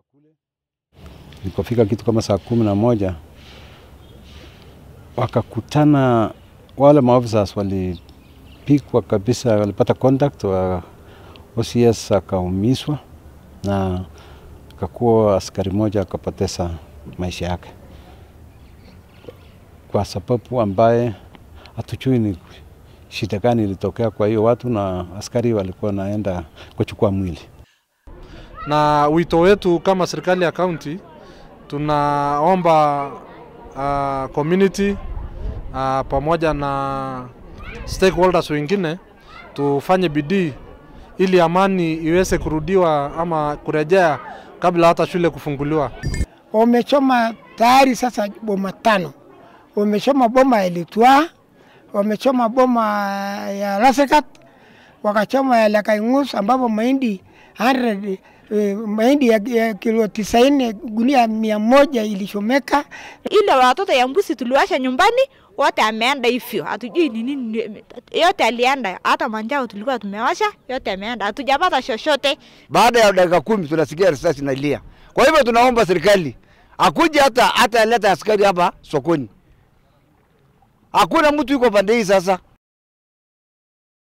Ilipofika kitu kama saa kumi na moja wakakutana wale maofficers walipigwa kabisa, walipata contact wa OCS akaumizwa na akakuwa askari moja akapoteza maisha yake kwa sababu ambaye hatujui ni shida gani ilitokea kwa hiyo watu, na askari walikuwa naenda kuchukua mwili. Na wito wetu kama serikali ya kaunti tunaomba uh, community uh, pamoja na stakeholders wengine tufanye bidii ili amani iweze kurudiwa ama kurejea kabla hata shule kufunguliwa. Wamechoma tayari sasa boma tano, wamechoma boma ya Litwa, wamechoma boma ya Lasekat, wakachoma ya Lakaingus ambapo mahindi 100 eh, mahindi ya, ya kilo tisaini gunia mia moja ilichomeka. ile watoto ya mbuzi tuliwasha nyumbani wote ameenda hivyo, hatujui ni nini, yote alienda. Hata manjao tulikuwa tumewasha yote ameenda, hatujapata chochote. Baada ya dakika kumi tunasikia risasi inalia. Kwa hivyo tunaomba serikali akuje hata hata aleta askari hapa sokoni. Hakuna mtu yuko pande hii sasa.